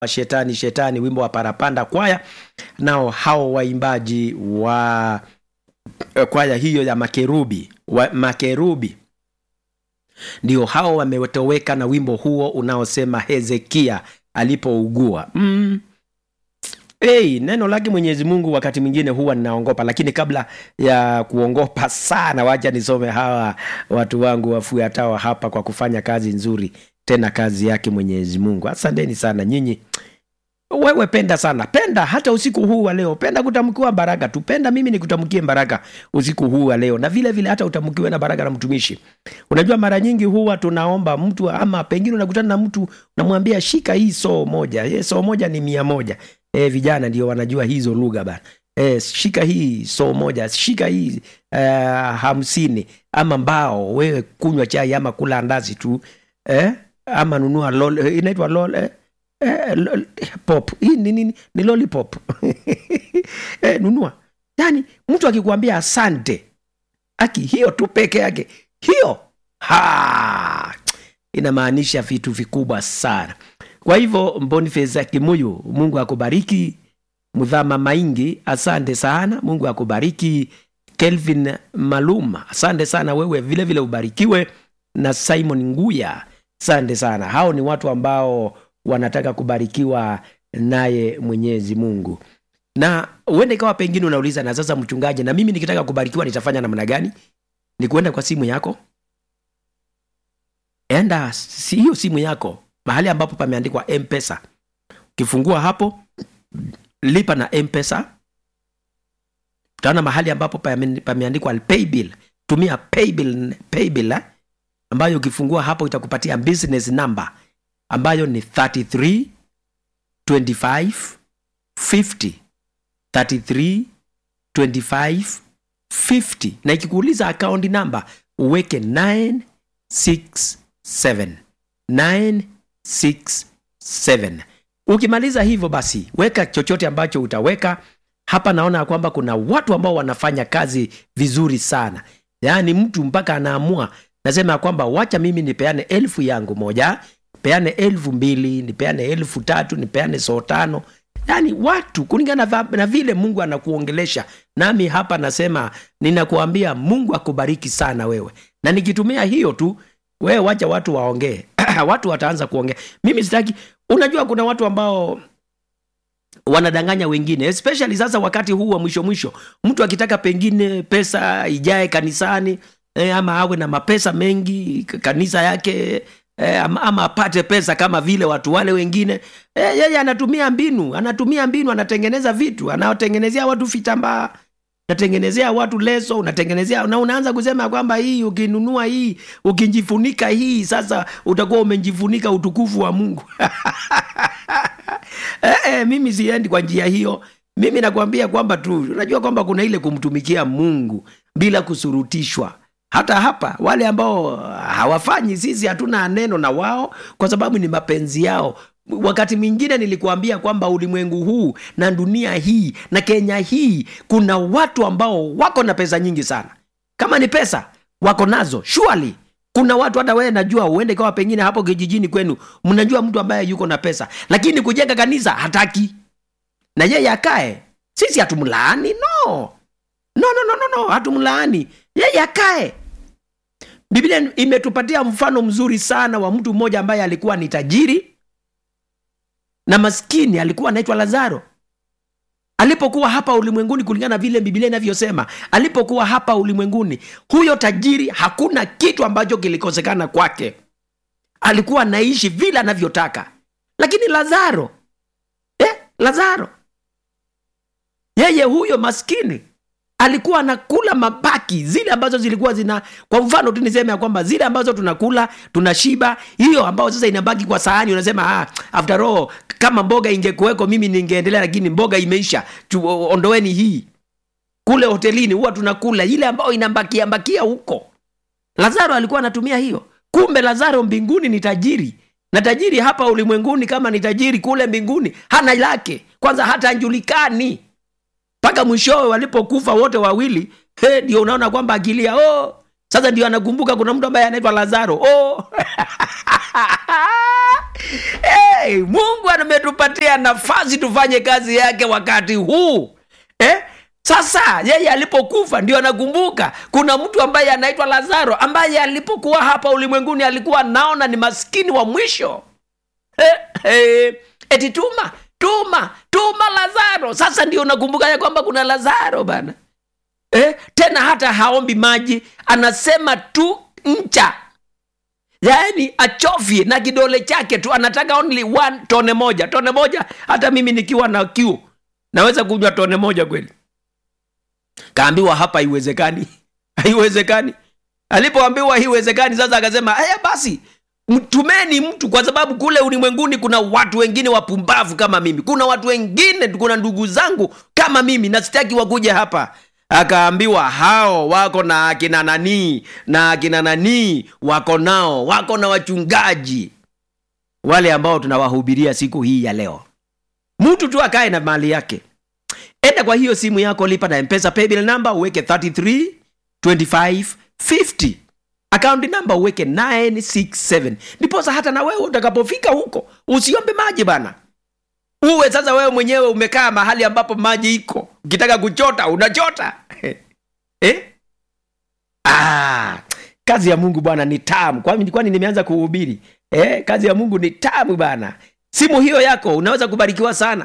wa shetani shetani wimbo wa parapanda kwaya nao hao waimbaji wa eh, kwaya hiyo ya makerubi wa, makerubi ndio hao wametoweka na wimbo huo unaosema hezekia alipougua mm. Hey, neno lake mwenyezi mungu wakati mwingine huwa ninaongopa lakini kabla ya kuongopa sana wacha nisome hawa watu wangu wafuatao hapa kwa kufanya kazi nzuri tena kazi yake mwenyezi mungu asanteni sana nyinyi wewe penda sana penda hata usiku huu wa leo penda kutamkiwa baraka tu penda mimi nikutamkie baraka usiku huu wa leo na vile vile hata utamkiwe na baraka na mtumishi unajua mara nyingi huwa tunaomba mtu ama pengine unakutana na mtu unamwambia shika hii soo moja e, soo moja ni mia moja e, vijana ndio wanajua hizo lugha bana e, shika hii soo moja shika hii uh, hamsini ama mbao wewe kunywa chai ama kula andazi tu eh? ama nunua lol, inaitwa lol, eh? Eh, lol, pop hii ni nini ni lollipop eh, nunua yani mtu akikuambia asante aki hiyo tu peke yake hiyo ha inamaanisha vitu vikubwa sana kwa hivyo boniface kimuyu mungu akubariki mudhama maingi asante sana mungu akubariki kelvin maluma asante sana wewe vile vile ubarikiwe na simon nguya asante sana hao ni watu ambao wanataka kubarikiwa naye mwenyezi mungu na uende ikawa pengine unauliza na sasa mchungaji na mimi nikitaka kubarikiwa nitafanya namna gani ni kuenda kwa simu yako enda si hiyo simu yako mahali ambapo pameandikwa mpesa ukifungua hapo lipa na mpesa utaona mahali ambapo pame- pameandikwa paybill tumia paybill, paybill eh? ambayo ukifungua hapo itakupatia business number ambayo ni 33 25 50 33 25 50 na ikikuuliza akaunti namba uweke 967 967 ukimaliza hivyo basi weka chochote ambacho utaweka hapa naona ya kwamba kuna watu ambao wanafanya kazi vizuri sana yaani mtu mpaka anaamua nasema ya kwamba wacha mimi nipeane elfu yangu moja peane elfu mbili nipeane elfu tatu nipeane soo tano yaani watu kulingana na, na vile mungu anakuongelesha nami hapa nasema ninakuambia mungu akubariki sana wewe na nikitumia hiyo tu wewe wacha watu waongee watu wataanza kuongea mimi sitaki unajua kuna watu ambao wanadanganya wengine especially sasa wakati huu wa mwisho mwisho mtu akitaka pengine pesa ijae kanisani eh, ama awe na mapesa mengi k- kanisa yake eh, ama, ama apate pesa kama vile watu wale wengine eh, yeye anatumia mbinu anatumia mbinu anatengeneza vitu anawatengenezea watu vitambaa unatengenezea watu leso unatengenezea na unaanza kusema kwamba hii ukinunua hii ukijifunika hii sasa utakuwa umejifunika utukufu wa mungu eh, eh, mimi siendi kwa njia hiyo mimi nakwambia kwamba tu unajua kwamba kuna ile kumtumikia mungu bila kusurutishwa hata hapa wale ambao hawafanyi sisi hatuna neno na wao kwa sababu ni mapenzi yao wakati mwingine nilikuambia kwamba ulimwengu huu na dunia hii na kenya hii kuna watu ambao wako na pesa nyingi sana kama ni pesa wako nazo surely kuna watu hata wewe najua uende kawa pengine hapo kijijini kwenu mnajua mtu ambaye yuko na pesa lakini kujenga kanisa hataki na yeye akae sisi hatumlaani no no no no no, no. hatumlaani yeye akae biblia imetupatia mfano mzuri sana wa mtu mmoja ambaye alikuwa ni tajiri na maskini alikuwa anaitwa lazaro alipokuwa hapa ulimwenguni kulingana na vile biblia inavyosema alipokuwa hapa ulimwenguni huyo tajiri hakuna kitu ambacho kilikosekana kwake alikuwa anaishi vile anavyotaka lakini lazaro eh, lazaro yeye huyo maskini alikuwa anakula mabaki zile ambazo zilikuwa zina kwa mfano tu niseme ya kwamba zile ambazo tunakula tunashiba hiyo ambayo sasa inabaki kwa sahani unasema ah, after all kama mboga ingekuweko mimi ningeendelea lakini mboga imeisha tu, ondoeni hii kule hotelini huwa tunakula ile ambayo inambakia mbakia huko lazaro alikuwa anatumia hiyo kumbe lazaro mbinguni ni tajiri na tajiri hapa ulimwenguni kama ni tajiri kule mbinguni hana lake kwanza hata anjulikani mpaka mwishowe walipokufa wote wawili he, ndio unaona kwamba akilia oh. sasa ndio anakumbuka kuna mtu ambaye anaitwa lazaro oh. eh, hey, mungu ametupatia nafasi tufanye kazi yake wakati huu eh? sasa yeye alipokufa ndio anakumbuka kuna mtu ambaye anaitwa lazaro ambaye alipokuwa hapa ulimwenguni alikuwa anaona ni maskini wa mwisho eh, eh, eti tuma tuma tuma lazaro sasa ndio unakumbuka ya kwamba kuna lazaro bana eh, tena hata haombi maji anasema tu ncha yaani achovye na kidole chake tu anataka only one tone moja tone moja hata mimi nikiwa na kiu naweza kunywa tone moja kweli kaambiwa hapa haiwezekani haiwezekani alipoambiwa haiwezekani sasa akasema haya basi mtumeni mtu kwa sababu kule ulimwenguni kuna watu wengine wapumbavu kama mimi kuna watu wengine kuna ndugu zangu kama mimi na sitaki wakuja hapa akaambiwa hao wako na akina nanii na akina nanii wako nao wako na wachungaji wale ambao tunawahubiria siku hii ya leo mtu tu akae na mali yake enda kwa hiyo simu yako lipa na mpesa paybill number uweke 33 25 50 akaunti namba uweke 967 ndiposa hata na wewe utakapofika huko usiombe maji bana uwe sasa wewe mwenyewe umekaa mahali ambapo maji iko ukitaka kuchota unachota eh? ah, kazi ya mungu bwana ni tamu kwani kwani nimeanza kuhubiri eh, kazi ya mungu ni tamu bana simu hiyo yako unaweza kubarikiwa sana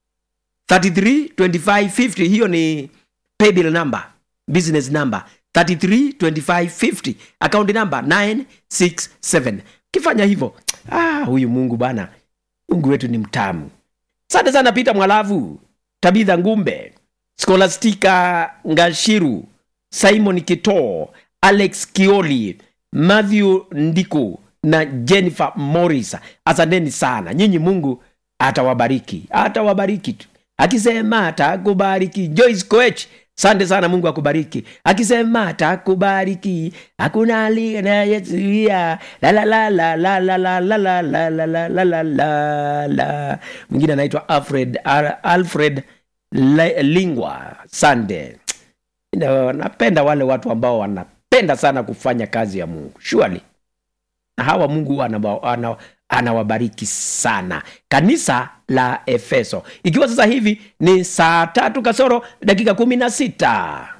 332550 hiyo ni paybill number business number 332550 akaunti namba 967 ukifanya hivyo ah, huyu mungu bana mungu wetu ni mtamu asante sana pita mwalavu tabitha ngumbe skolastika ngashiru simon kitoo alex kioli matthew ndiku na jennifer morris asanteni sana nyinyi mungu atawabariki atawabariki tu akisema atakubariki joyce coech sante sana mungu akubariki akisema atakubariki hakuna aliyezuia la mwingine anaitwa alfred Al- alfred Le- lingwa sande Na- napenda wale watu ambao wanapenda sana kufanya kazi ya mungu surely na hawa mungu anawa- ana- anawabariki sana kanisa la efeso ikiwa sasa hivi ni saa tatu kasoro dakika kumi na sita